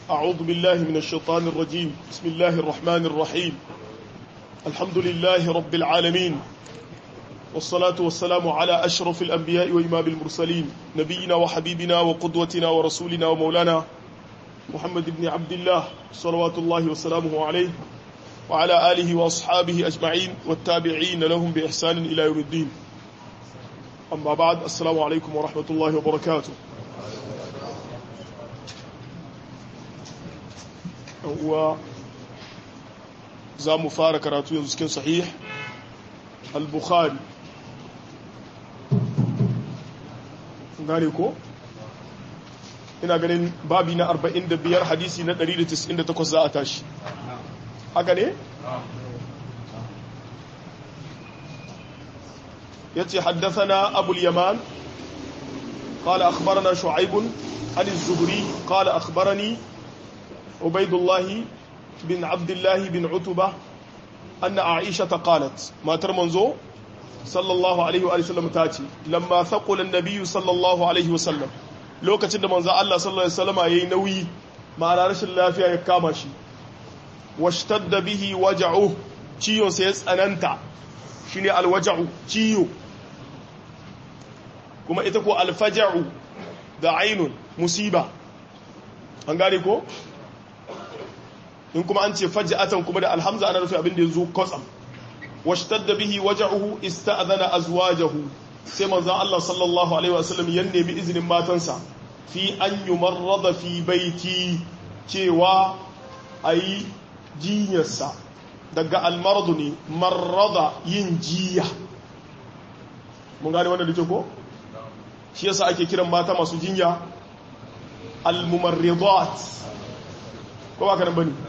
أعوذ بالله من الشيطان الرجيم بسم الله الرحمن الرحيم الحمد لله رب العالمين والصلاة والسلام على أشرف الأنبياء وإمام المرسلين نبينا وحبيبنا وقدوتنا ورسولنا ومولانا محمد بن عبد الله صلوات الله وسلامه عليه وعلى آله وأصحابه أجمعين والتابعين لهم بإحسان إلى يوم الدين أما بعد السلام عليكم ورحمة الله وبركاته هو زام فارق راتو ينزكين صحيح البخاري gane ko ina ganin babi na 45 hadisi na 198 za a tashi haka ne yace haddathana abul yaman قال أخبرنا شعيب عن الزهري قال أخبرني عبيد الله بن عبد الله بن عتبة أن عائشة قالت ما ترمنزو صلى الله عليه وآله وسلم تاتي لما ثقل النبي صلى الله عليه وسلم لو كتن منزا الله صلى الله عليه وسلم ينوي ما رش الله فيها يكامشي واشتد به وجعه ciyon sai ya tsananta shine alwaja'u ciyo kuma ita ko alfaja'u da ainun musiba an gane ko in kuma an ce faj'atan kuma da alhamza ana rufe abin da yazo kotsam washtadda bihi waja'uhu ista'adhana azwajahu sai manzon Allah sallallahu alaihi wasallam ya nemi izinin matansa fi an yumarrada fi baiti cewa ayi jinyarsa daga almaradu ne marrada yin jiya mun gane wannan da ko shi yasa ake kiran mata masu jinya almumarridat ko ba karan bane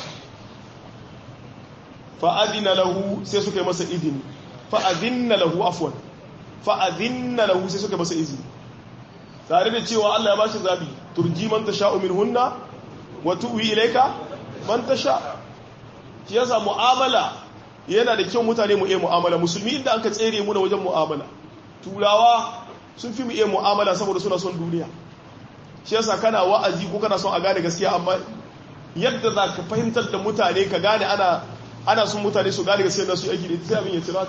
fa'adina lahu sai suka yi masa izini fa'adina lahu afwan fa'adina lahu sai suka masa izini tare da cewa Allah ya bashi zabi turji man tasha'u minhunna wa tu'wi ilayka man tasha shi yasa mu'amala yana da kyau mutane mu iya mu'amala musulmi inda aka tsere mu na wajen mu'amala turawa sun fi mu iya mu'amala saboda suna son duniya shi yasa kana wa'azi ko kana son a gane gaskiya amma yadda za ka fahimtar da mutane ka gane ana ana son mutane su gane gaskiya da su aiki da sai abin ya cira ka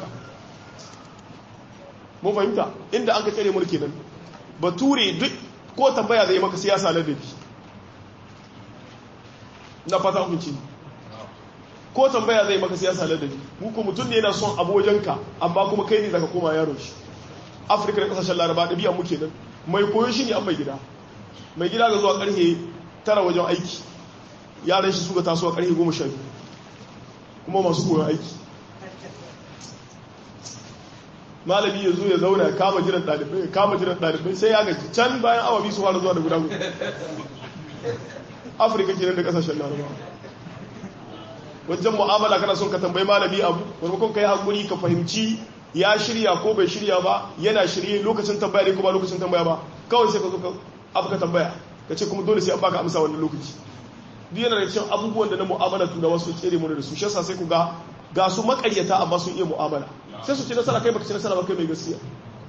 mun fahimta inda an ka tsere mulki nan bature duk ko tambaya zai maka siyasa ladabi na fata hukunci ko tambaya zai maka siyasa ladabi muku mutum ne yana son abojanka amma kuma kai ne zaka koma yaron shi afirka da kasashen laraba ɗabi'an muke nan mai koyo shi ne an mai gida mai gida ga zuwa ƙarfe tara wajen aiki yaran shi suka taso a ƙarfe goma sha biyu kuma masu koyon aiki malami ya zo ya zauna ya kama jiran ɗalibai ya kama jiran ɗalibai sai ya gaji can bayan awa biyu su fara zuwa da guda guda afirka kenan da kasashen laraba wajen mu'amala kana son ka tambayi malami abu maimakon ka yi haƙuri ka fahimci ya shirya ko bai shirya ba yana shirye lokacin tambaya ne ko ba lokacin tambaya ba kawai sai ka zo abu ka tambaya ka ce kuma dole sai an baka amsa wannan lokaci duk yana da cikin abubuwan da na mu'amala tuna wasu tsere mu da su shi sai ku ga ga su makaryata amma sun iya mu'amala sai su ci nasara kai baka ci nasara ba kai mai gaskiya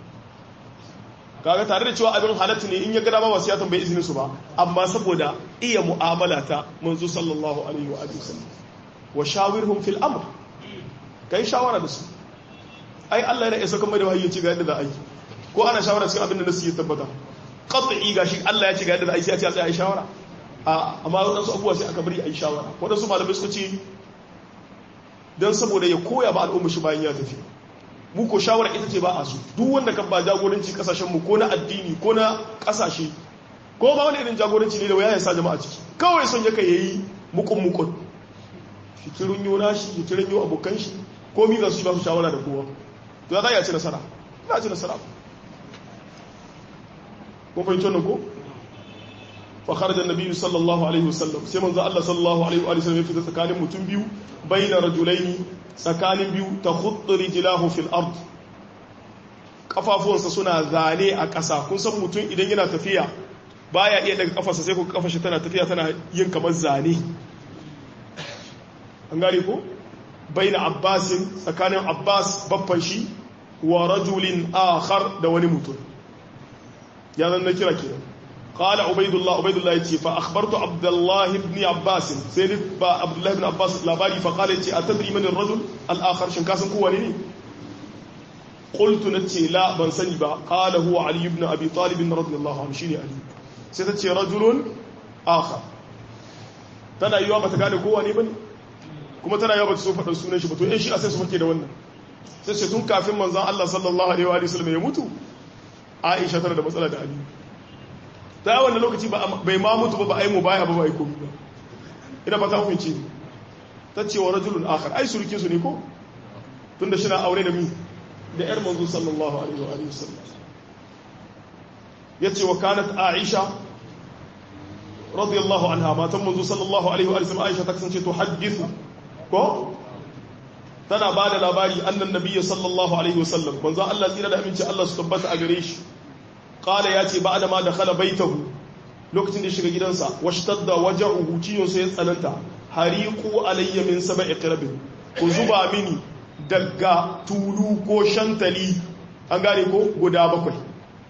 kaga tare da cewa abin halatta ne in ya ga dama wasu ya tambayi izinin su ba amma saboda iya mu'amala ta manzo sallallahu alaihi wa alihi wasallam wa shawirhum fil amr kai shawara da su ai Allah yana isa kuma da wahayi ce ga yadda za a yi ko ana shawara cikin abin da nasu ya tabbata qat'i gashi Allah ya ce ga yadda za a yi sai a ce a tsaya shawara a amma wadansu abubuwa sai aka bari a yi shawara wadansu malamai suka ce dan saboda ya koya ba al'umma shi bayan ya tafi mu ko shawara ita ce ba a so duk wanda kan ba jagoranci kasashen mu ko na addini ko na kasashe ko ba wani irin jagoranci ne da waya ya sa jama'a ciki kawai son yaka yayi mukun mukun shi kirin yo nashi ya kirin yo abokan shi ko mi za su yi ba su shawara da kowa to ya za ya ci nasara ina ci nasara ko fahimci wannan ko fa kharaja an-nabi sallallahu alaihi wasallam sai manzo Allah sallallahu alaihi wa sallam ya fita tsakanin mutum biyu bayna rajulaini tsakanin biyu takhuttu rijlahu fil ard kafafuwansa suna zane a ƙasa kun san mutum idan yana tafiya baya iya daga kafarsa sai ku kafar shi tana tafiya tana yin kamar zane an gane ko bayna abbasin tsakanin abbas babban shi wa rajulin akhar da wani mutum ya zan na kira kenan قال عبيد الله عبيد الله يتي فأخبرت عبد الله بن عباس سيد عبد الله بن عباس لاباري فقال يتي أتدري من الرجل الآخر شنكاسن كوانيني قلت نتي لا بن سني با قال هو علي بن أبي طالب رضي الله عنه شيني علي سيتي رجل آخر tana yiwa bata gane kowa ne bane kuma tana yiwa bata so faɗar sunan shi ba to in shi a sai su fake da wannan sai ce tun kafin manzon Allah sallallahu alaihi wa sallam ya mutu Aisha tana da matsala da Ali ta yi wannan lokaci bai ma mutu ba ba ai mu baya ba ba ai komi ba ina ba ta hukunci ta ce wa rajulun akhar ai surukin su ne ko tunda shi na aure da mi da yar manzo sallallahu alaihi wa alihi wasallam yace wa kanat aisha radiyallahu anha matan manzo sallallahu alaihi wa sallam aisha ta kasance to hadithu ko tana ba da labari annan nabiyyi sallallahu alaihi wasallam manzo Allah tsira da aminci Allah su tabbata a gare shi qala yace ba'da ma dakhala baitahu lokacin da shiga gidansa washtadda waja'uhu ciyon sai ya tsananta hariqu alayya min sab'i qirabin ku zuba mini daga tulu ko shantali an gane ko guda bakwai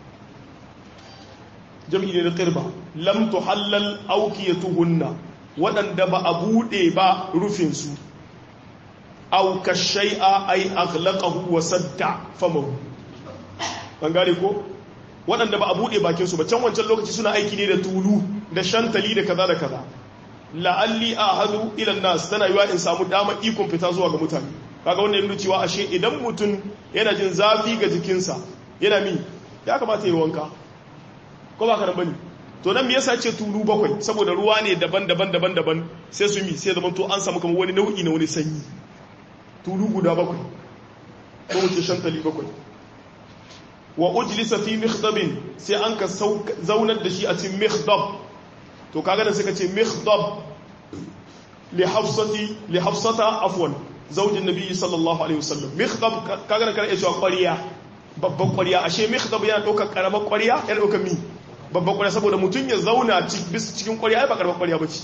jam'i ne da qirba lam tuhallal awqiyatuhunna wadanda ba a bude ba rufin su aw kashay'a ay aghlaqahu wa sadda famahu an gane ko waɗanda ba a buɗe bakinsu ba can wancan lokaci suna aiki ne da tulu da shantali da kaza da kaza la'alli a hadu ilan nas tana yiwa in samu dama ikon fita zuwa ga mutane kaga wannan yana cewa ashe idan mutum yana jin zafi ga jikinsa yana mi ya kamata yi wanka ko ba ka nan bane to nan me yasa ce tulu bakwai saboda ruwa ne daban-daban daban-daban sai su mi sai zaman to an samu kamar wani nau'i na wani sanyi tulu guda bakwai ko mu ce shantali bakwai wa ujlisa fi mikhdabin sai an ka zaunar da shi a cikin mikhdab to kaga da suka ce mikhdab li hafsati li hafsata afwan zaujin nabi sallallahu alaihi wasallam mikhdab kaga da kana cewa ƙwariya babban ƙwariya ashe mikhdab yana ɗaukar karamar ƙwariya yana ɗaukar mi babban ƙwariya saboda mutum ya zauna bis cikin ƙwariya ai ba karamar ƙwariya bace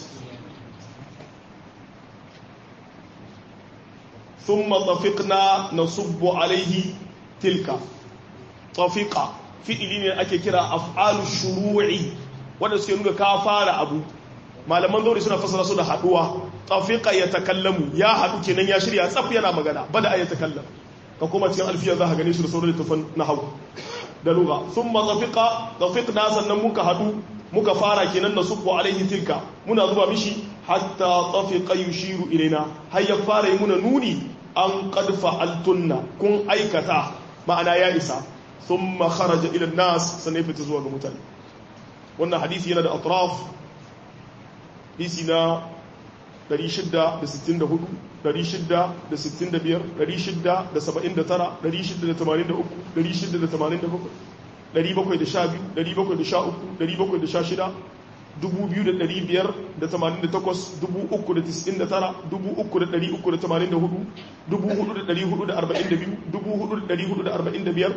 ثم طفقنا نصب عليه تلك tafiqa fi'ili ne ake kira af'alu shuru'i wanda suke nuna ka fara abu malaman zauri suna fasara su da haduwa tafiqa ya takallamu ya hadu kenan ya shirya tsaf yana magana bada ay takallam ka kuma cikin alfiya za ka gane su da sauran littafan nahwu da lugha thumma tafiqa tafiqna sannan muka hadu muka fara kenan nasubbu alaihi tilka muna zuba mishi hatta tafiqa yushiru ilaina har ya fara yi muna nuni an qad fa'altunna kun aikata ma'ana ya isa ثم خرج الى الناس سنفت zuwa ga mutane wannan hadisi yana da atraf hadisi na 664 665 679 683 687 712 713 716 716 2500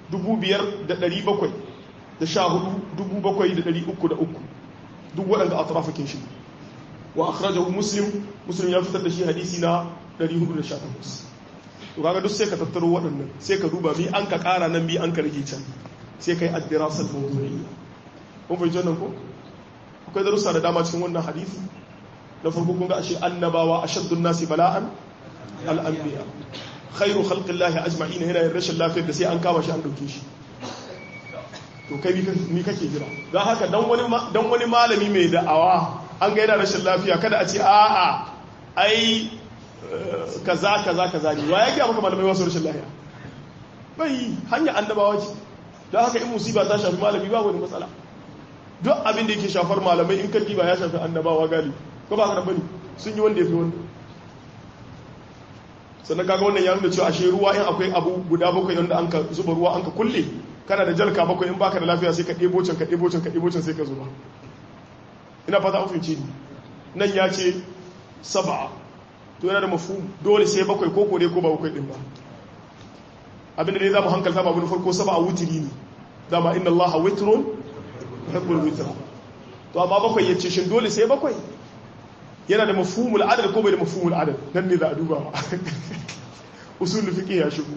duk waɗanda a tarafakin shi wa akhrajahu muslim muslim ya fitar da shi hadisi na 418 to kaga duk sai ka tattaro waɗannan sai ka duba bi an ka ƙara nan bi an ka rage can sai kai ad-dirasal mawdu'iyya kun fahimci wannan ko akwai darussa da dama cikin wannan hadisi na farko kun ga ashe annabawa ashaddun nasi bala'an al-anbiya khairu khalqillahi ajma'in yana yin rashin lafiyar da sai an kama shi an dauke shi to kai ni kake jira don haka dan wani dan wani malami mai da'awa an ga yana rashin lafiya kada a ce a'a ai kaza kaza kaza ne wa yake maka malamai wasu rashin lafiya bai hanya annabawa ce don haka in musiba ta shafi malami ba wani matsala duk abin da yake shafar malamai in karki ba ya shafi annabawa gali ko ba ka bane sun yi wanda ya fi wanda sannan kaga wannan ya nuna cewa ashe ruwa in akwai abu guda bakwai wanda an ka zuba ruwa an ka kulle kana da jalka bakwai in baka da lafiya sai ka ɗebo can ka ɗebo can ka ɗebo can sai ka zuba ina fata an fahimci ni nan ya ce saba to yana da mafu dole sai bakwai ko kore ko ba bakwai din ba abinda dai za mu hankalta ba wani farko saba a wutiri ne dama inna Allah witrun yuhibbul witra to amma bakwai ya ce shin dole sai bakwai yana da mafhumul adad ko bai da mafhumul adad nan ne za a duba ba usul fiqh ya shigo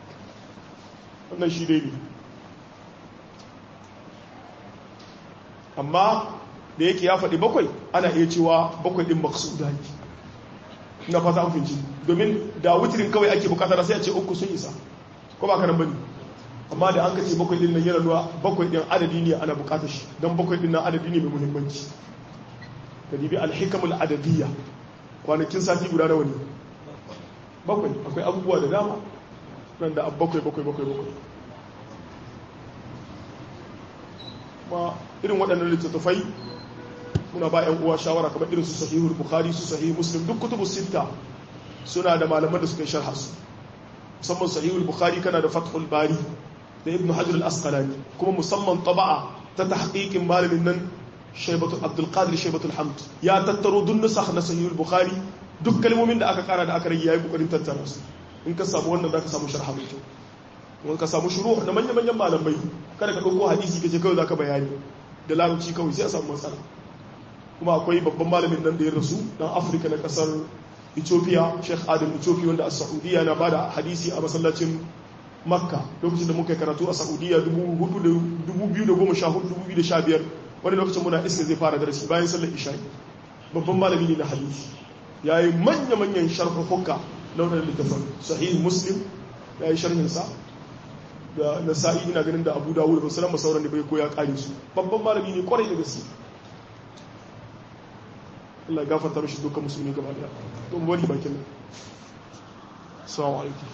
wannan shi dai ne amma da yake ya faɗi bakwai ana iya cewa bakwai ɗin maksuda ne na fata an finci domin da wutirin kawai ake bukata sai a ce uku sun isa ko ba ka nan bane amma da an ka ce bakwai ɗin nan yana nuna bakwai ɗin adadi ne ana bukatar shi don bakwai ɗin nan adadi ne mai muhimmanci ka dibi alhikamul adadiyya kwanakin sati guda nawa ne bakwai akwai abubuwa da dama nan da bakwai bakwai bakwai bakwai ma irin waɗannan littattafai muna ba 'yan uwa shawara kamar irin su sahihul bukhari su sahih muslim duk kutubu sitta suna da malaman da suka yi sharha su musamman sahihul bukhari kana da fathul bari da ibnu hajar al-asqalani kuma musamman taba'a ta tahqiqin malamin nan shaybatul abdul qadir shaybatul hamd ya tattaro duk nusakh na sahihul bukhari duk kalmomin da aka kara da aka rage yayi kokarin tattara su in ka samu wannan zaka samu sharha mai kyau wani ka samu shuru da manya-manyan malamai kada ka ɗauko hadisi ka ce kawai za ka bayani da larabci kawai sai a samu matsala kuma akwai babban malamin nan da ya rasu dan afirka na kasar ethiopia sheikh adam ethiopia wanda a saudiya na bada hadisi a masallacin makka lokacin da muka yi karatu a saudiya 2014-2015 wani lokacin muna iska zai fara darasi bayan sallar isha'i babban malami ne na hadisi ya yi manya-manyan sharhukuka na wadanda littafin sahih muslim ya yi sharhinsa da nasa'i ina ganin da abu dawud ba sanar masauran da bai koya kare su babban malami ne kwarai da gaske Allah ya gafarta mishi dukkan musulmi gaba daya don wani bakin nan assalamu alaikum